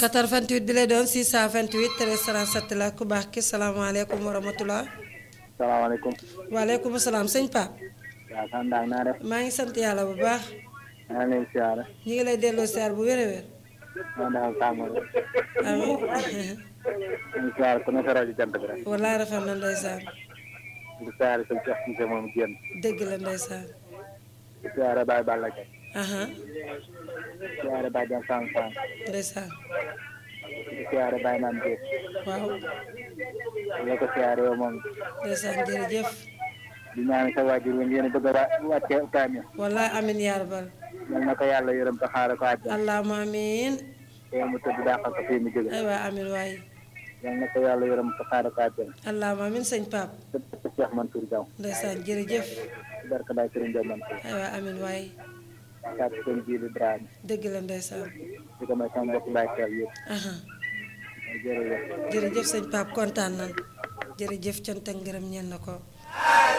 88 bi lay doon 628 13 37 la ku baax ki salaamaaleykum wa rahmatulah. salaamaaleykum. waaleykum salaam sëñ Pape. waaw sant naa naa def. maa ngi sant yàlla bu baax. maa ngi leen siyaare. ñu ngi lay delloo siyaar bu wér a wér. maa ngi defal tàngoor. amiin. maa ngi siyaare ku ne sa rajo jant bi rek. walaay rafet na ndeysaan. di siyaare sëñ Cheikh Cissé moom génn. dëgg la ndeysaan. di siyaare Baye Balla Gaye. aha di siyaare Baye Diagne Sang Sang. ndeysaan. di siyaare Baye Naan Diop. waaw di ko siyaare yow moom. ndeysaan jërëjëf. di ñaan sa waajur wi ngeen bëgg a wa wàcce kaamil. walaay amiin yaa rabbal. yal na ko yàlla yërëm te xaaral ko àjjana. allahumma amiin. te mu tëdd dàqal ko fii mu jóge. aywa amiin waay. yal na ko yàlla yërëm te xaaral ko àjjana. allahumma amiin sëñ Pape. te Cheikh Mansour Diaw. ndeysaan jërëjëf. barka Baye Serigne Diaw Mansour. aywa amiin waay. kàddu seen jiibi Dramé. dëgg la ndeysaan. di ko may sama mbokk Baye Thiel yëpp. aha jërëjëf. jërëjëf sëñ Pape kontaan nan jërëjëf cant ak ngërëm ñeen na ko